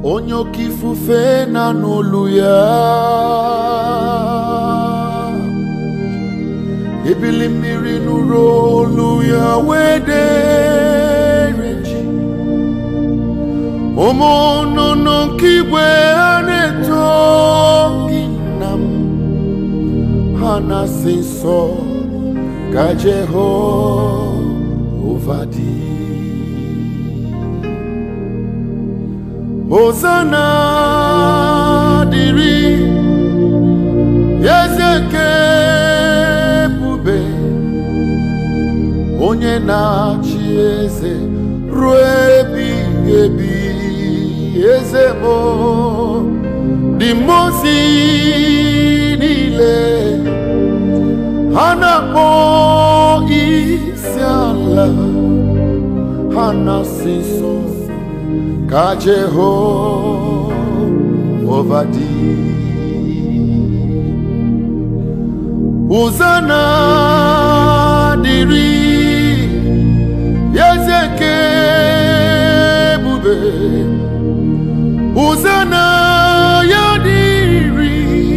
onye oke ifufe na n'olu ya ebili mmiri nụrụ olu ya wee dere ji ụmụ nnụnụ nke igwe ha na-eto gị nna m ha na-asị nsọ ka Jehova dị Hosanna dịrị eze nke ebube onye na-achị eze ruo ebighị ebi eze mo dị mozi niile ha na-akpọ isi ala ha na-asị nsọ ka Jehova dị Hosanna dịrị eze nke ebube Hosanna ya dịrị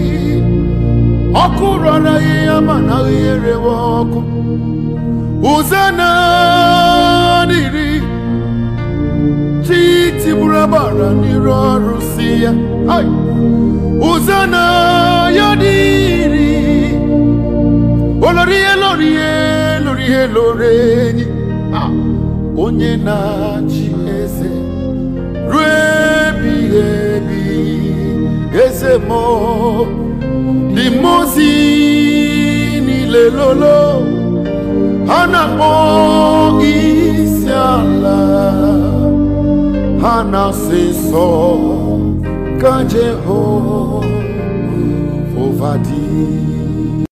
ọkụ rọrọ ya mana gherewe ọkụ Hosanna dịrị chi tigburu agbara n'iru ọrụ si ya Ai! Hosanna ya dịrị olori ihe lori ihe lori ihe lori enyi Ah! onye na-achị eze ruo ebighị ebi eze mo dị mozi niile lolo ha na-akpọ isi ala ha na-asị nsọ ka Jehova dị